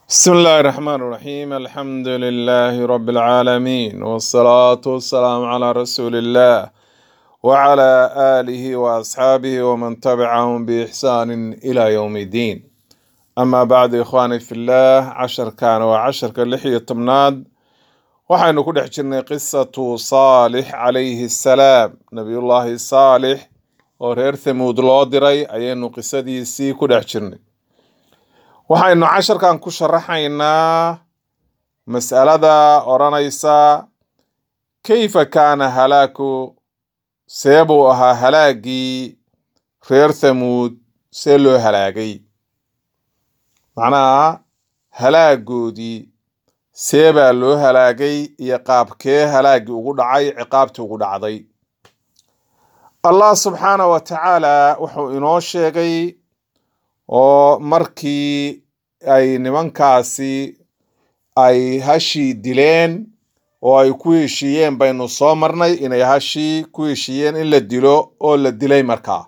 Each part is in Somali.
بسم الله الرحمن الرحيم الحمد لله رب العالمين والصلاة والسلام على رسول الله وعلى آله وأصحابه ومن تبعهم بإحسان إلى يوم الدين أما بعد إخواني في الله عشر كان وعشر كاللحية تمناد waxaynu ku dhex jirnay qisatu saalix calayhi salaam nabiyullaahi saalix oo reer thamuud loo diray ayaynu qisadiisii ku dhex jirnay waxaynu casharkan ku sharaxaynaa mas'alada odhanaysa kayfa kaana halaaku see buu ahaa halaagii reer thamuud see loo halaagay macnaha halaagoodii see baa loo halaagay iyo qaabkee halaagii ugu dhacay ciqaabtii ugu dhacday allah subxaana wa tacaala wuxuu inoo sheegay oo markii ay nimankaasi ay hashii dileen oo ay ku heshiiyeen baynu soo marnay inay hashii ku heshiiyeen in la dilo oo la dilay markaa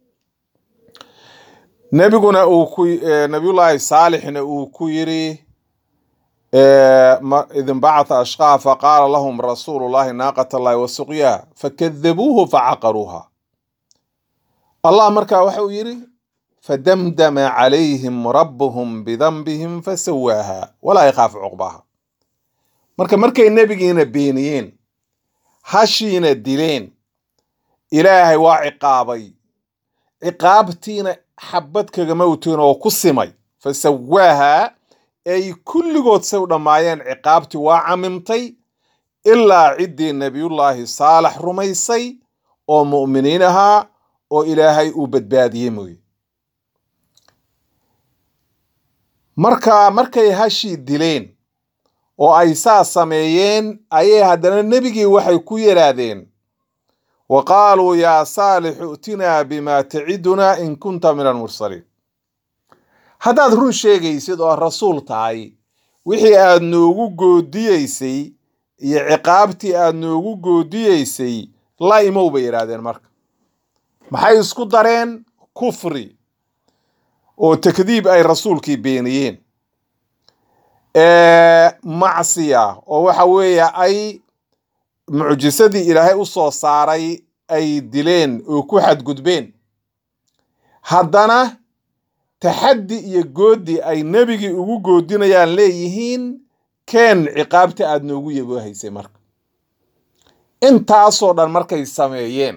nebiguna uu ku nabiyullaahi saalixna uu ku yiri إذ انبعث أشقاها فقال لهم رسول الله ناقة الله وسقياها فكذبوه فعقروها الله مركا وحو يري فدمدم عليهم ربهم بذنبهم فسواها ولا يخاف عقباها مركا مركا النبيين بينيين هاشين الدلين إلهي وعقابي عقابتين حبتك موتين وكسمي فسواها ay kulligood say u dhammaayeen ciqaabtii waa camimtay ilaa ciddii nebiyullaahi saalax rumaysay oo mu'miniin ahaa oo ilaahay uu badbaadiyey mooye marka markay hashii dileen oo ay saa sameeyeen ayay haddana nebigii waxay ku yidhaahdeen wa qaaluu yaa saalixu i'tinaa bimaa tacidunaa in kunta min almursaliin haddaad run sheegaysid oo rasuul tahay wixii aad noogu goodiyeysay iyo ciqaabtii aad noogu goodiyeysay la imow bay yidhaahdeen marka maxay isku dareen kufri oo takdiib ay rasuulkii beeniyeen macsiya oo waxa weeye ay mucjisadii ilaahay u soo saaray ay dileen oo ku xadgudbeen haddana taxaddi iyo goodi ay nebigii ugu goodinayaan leeyihiin keen ciqaabta aad noogu yaboohaysay marka intaasoo dhan markay sameeyeen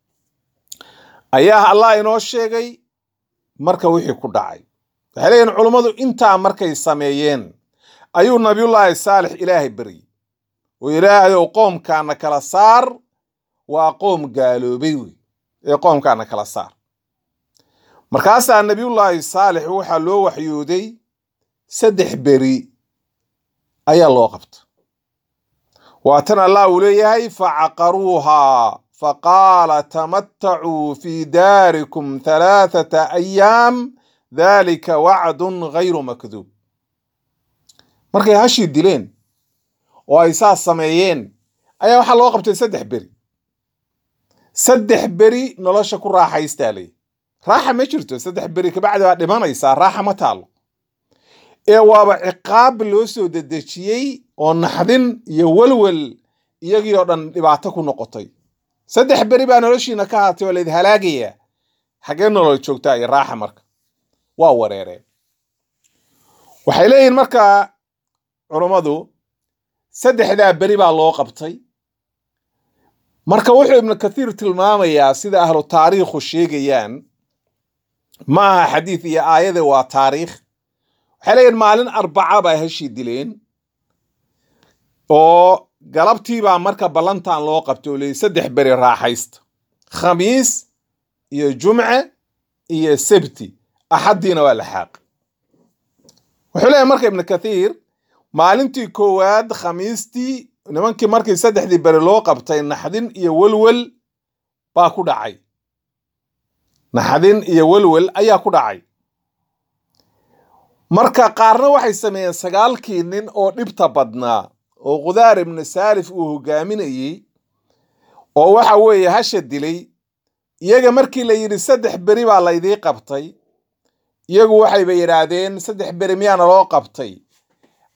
ayaa allah inoo sheegay marka wixii ku dhacay waxay leeyihin culummadu intaa markay sameeyeen ayuu nabiyullaahi saalix ilaahay beryey oo ilaahay ow qoomkaana kala saar waa qoom gaaloobay wey ee qoomkaana kala saar markaasaa nebiyullaahi saalix waxaa loo waxyooday saddex beri ayaa loo qabta waatan allah uu leeyahay facaqaruuhaa faqaala tamattacuu fii daarikum halaathata ayaam dhalika wacdun gayru makduub markay hashii dileen oo ay saas sameeyeen ayaa waxaa loo qabtay saddex beri saddex beri nolosha ku raaxaystaa leeyahy raaxa ma jirto saddex beri kabacdi baa dhimanaysaa raaxa ma taalo ee waaba ciqaab loo soo dedejiyey oo naxdin iyo welwel iyagii oo dhan dhibaato ku noqotay saddex beri baa noloshiina ka haatay oo layd halaagayaa xaggee nolol joogtaa iyo raaxa marka waa wareereen waxay leeyihin marka culummadu saddexdaa beri baa loo qabtay marka wuxuu ibnu kathiir tilmaamayaa sida ahlu taariikhu sheegayaan ma aha xadiid iyo aayade waa taariikh waxay leeyihin maalin arbaca baa heshii dileen oo galabtiibaa marka ballantan loo qabtay oo leeyay saddex beri raaxaysta khamiis iyo jumce iyo sebti axaddiina waa laxaaq wuxuu leeyahy marka ibnu kathiir maalintii koowaad khamiistii nimankii markii saddexdii beri loo qabtay naxdin iyo welwel baa ku dhacay naxdin iyo welwel ayaa ku dhacay marka qaarna waxay sameeyeen sagaalkii nin oo dhibta badnaa oo khudaar ibnu saalif uu hogaaminayey oo waxa weeye hasha dilay iyaga markii la yidhi saddex beri baa laydii qabtay iyagu waxayba yidhaahdeen saddex beri miyaana loo qabtay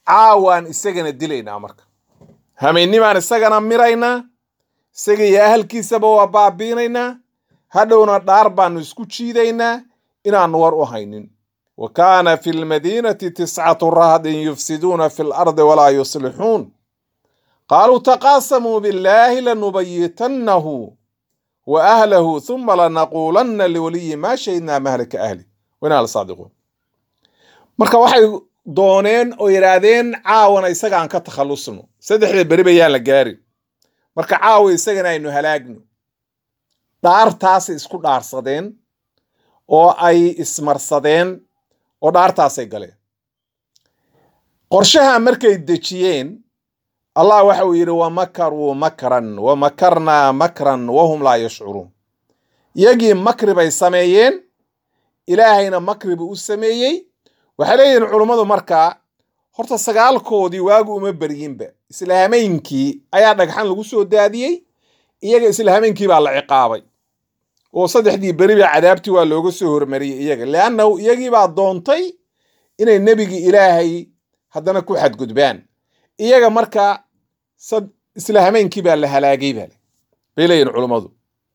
caawaan isagana dilaynaa marka hamaynimaan isagana miraynaa isaga iyo ahalkiisaba waa baabiinaynaa hadhowna dhaar baanu isku jiidaynaa inaanu war u haynin wa kaana fi lmadiinati tiscatu rahdin yufsiduuna fi lardi walaa yuslixuun qaaluu taqaasamuu billaahi lanubayitannahu wa ahlahu huma lanaquulanna liwaliyi maa shahidnaa mahlika ahli wainaa la saadiquun marka waxay dooneen oo yidhaahdeen caawana isagaan ka takhallusno saddexda beri bayaan la gaarin marka caawa isagana aynu halaagno dhaartaasay isku dhaarsadeen oo ay ismarsadeen oo dhaartaasay galeen qorshaha markay dejiyeen allah waxa uu yidhi wamakaruu makran wamakarnaa makran wahum laa yashcuruun iyagii makri bay sameeyeen ilaahayna makri buu u sameeyey waxay leeyihiin culummadu markaa horta sagaalkoodii waagu uma beryinba islaameynkii ayaa dhagxan lagu soo daadiyey iyaga islaameynkii baa la ciqaabay oo saddexdii beri ba cadaabtii waa looga soo hormariyey iyaga leannahu iyagii baa doontay inay nebigii ilaahay haddana ku xadgudbaan iyaga marka islaameynkii baa la halaagay bale bay leeyihin culummadu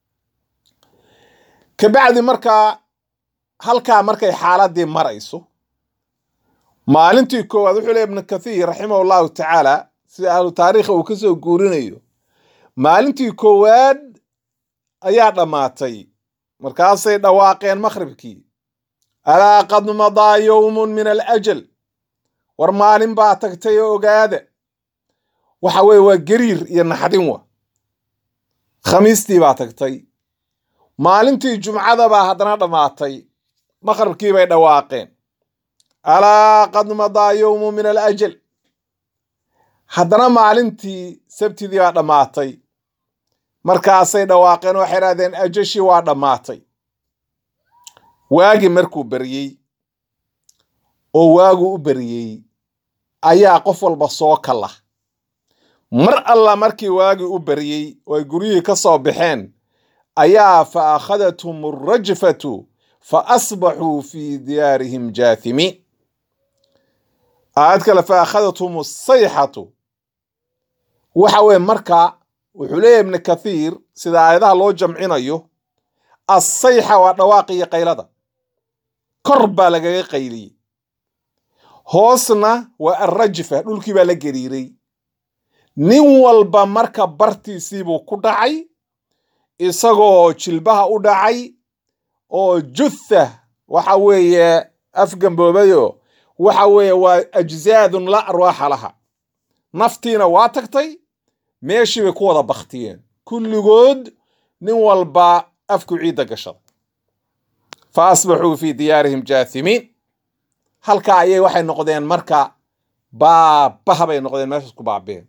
kabacdi markaa halkaa markay xaaladii marayso maalintii koowaad wuxuu leey ibnu kathiir raximah allahu tacaala sida ahlu taariikha uu ka soo guurinayo maalintii koowaad ayaa dhammaatay markaasay dhawaaqeen makhribkii alaa qad madaa yowmun min alajal war maalin baa tagtay oo ogaada waxa weye waa gariir iyo naxdin wa khamiistii baa tagtay maalintii jumcada baa haddana dhammaatay makhribkii bay dhawaaqeen alaa qad madaa yowmu min alajal haddana maalintii sabtidii baa dhammaatay markaasay dhawaaqeen waxay idhahdeen ajashii waa dhammaatay waagii markuu beryey oo waagu u beryey ayaa qof walba soo kala mar alla markii waagii u beryey oo ay guryihii ka soo baxeen ayaa fa akhadathum alrajfatu fa asbaxuu fii diyaarihim jaathimiin aayad kale fa akhadathum asayxatu waxa weye marka wuxuu leeyahy ibnu kathiir sida aayadaha loo jamcinayo assayxa waa dhawaaqiyo qaylada kor baa lagaga qayliyey hoosna waa alrajfa dhulkii baa la gariiray nin walba marka bartiisiibuu ku dhacay isagoo jilbaha u dhacay oo jutha waxa weeye afgamboobayo waxa weeye waa ajzaadun la arwaaxa laha naftiina waa tagtay meeshii bay ku wada baktiyeen kulligood nin walba afku ciidda gashada fa asbaxuu fii diyaarihim jaathimiin halkaa ayay waxay noqdeen marka baabaha bay noqdeen meeshaas ku baabeen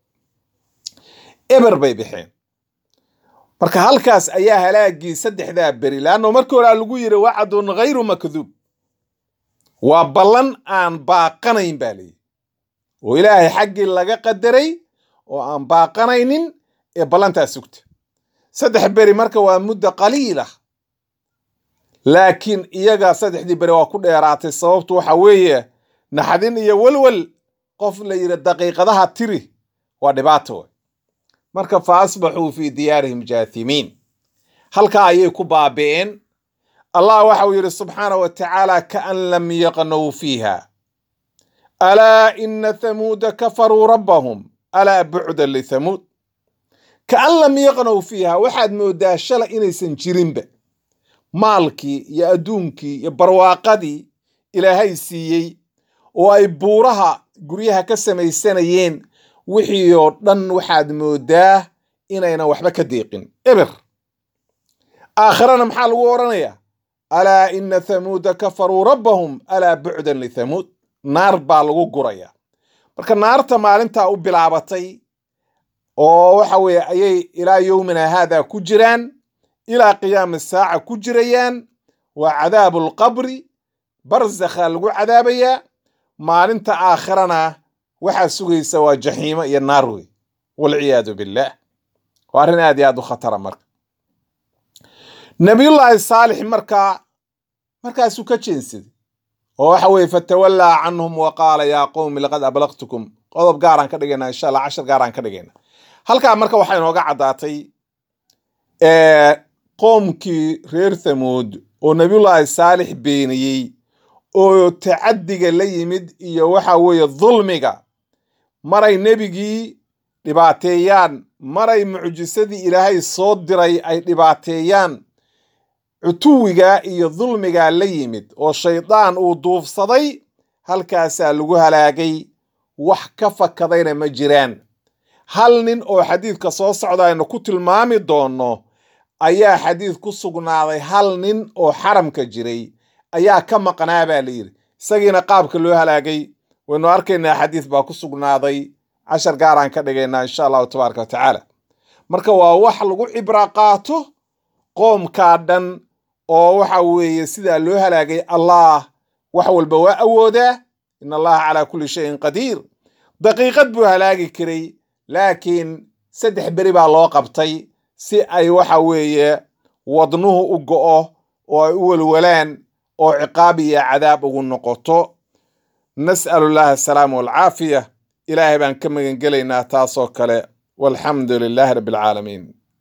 eber bay bixeen marka halkaas ayaa halaagii saddexdaa beri leanno markii horaa lagu yidhi wacdun ghayru makduub waa ballan aan baaqanayn baa leeyihi oo ilaahay xaggii laga qadaray oo aan baaqanaynin ee ballantaa sugta saddex beri marka waa muddo qaliila laakiin iyaga saddexdii beri waa ku dheeraatay sababtu waxa weeye naxdin iyo welwel qof la yidhi daqiiqadaha tiri waa dhibaato wey marka fa asbaxuu fii diyaarihim jaathimiin halkaa ayay ku baabi'een allah waxa uu yidhi subxaana wa tacaala kaan lam yaqnow fiiha alaa ina thamuuda kafaruu rabbahum alaa bucdan lithamuud kaan lam yaqnow fiiha waxaad moodaa shalay inaysan jirinba maalkii iyo adduunkii iyo barwaaqadii ilaahay siiyey oo ay buuraha guryaha ka samaysanayeen wixii oo dhan waxaad moodaa inaynan waxba ka deeqin eber aakhirana maxaa lagu odhanayaa alaa ina thamuuda kafaruu rabbahum alaa bucdan lithamuud naar baa lagu guraya marka naarta maalintaa u bilaabatay oo waxa weeye ayay ilaa yowmina haada ku jiraan ilaa qiyaami saaca ku jirayaan waa cadaabu alqabri barzakha lagu cadaabayaa maalinta aakhirana waxaa sugaysa waa jaxiimo iyo naar wey walciyaadu billaah waa arrin aad iyo aad u khatara marka nabiyullaahi saalix markaa markaasuu ka jeensaday oo waxa weeye fatawallaa canhum wa qaala yaa qowmi laqad ablaqtukum qodob gaaraan ka dhigaynaa insha allah cashar gaaraan ka dhigaynaa halkaa marka waxaa inooga caddaatay qoomkii reer thamuud oo nabiyullaahi saalix beeniyey oo tacaddiga la yimid iyo waxa weeye dulmiga maray nebigii dhibaateeyaan maray mucjisadii ilaahay soo diray ay dhibaateeyaan cutuwigaa iyo dulmigaa la yimid oo shaydaan uu duufsaday halkaasaa lagu halaagay wax ka fakadayna ma jiraan hal nin oo xadiidka soo socda aynu ku tilmaami doonno ayaa xadiid ku sugnaaday hal nin oo xaramka jiray ayaa ka maqnaa baa la yidhi isagiina qaabka loo halaagay waynu arkaynaa xadiid baa ku sugnaaday cashar gaaraan ka dhigaynaa insha allahu tabaaraka wa tacaala marka waa wax lagu cibra qaato qoomkaa dhan oo waxa weeye sidaa loo halaagay allah wax walba waa awoodaa in allaha calaa kulli shayin qadiir daqiiqad buu halaagi karay laakiin saddex beri baa loo qabtay si ay waxa weeye wadnuhu u go'o oo ay u welwalaan oo ciqaab iyo cadaab ugu noqoto nas'alu llaha asalaama walcaafiya ilaahay baan ka magan gelaynaa taasoo kale walxamdu lilaahi rabbi alcaalamiin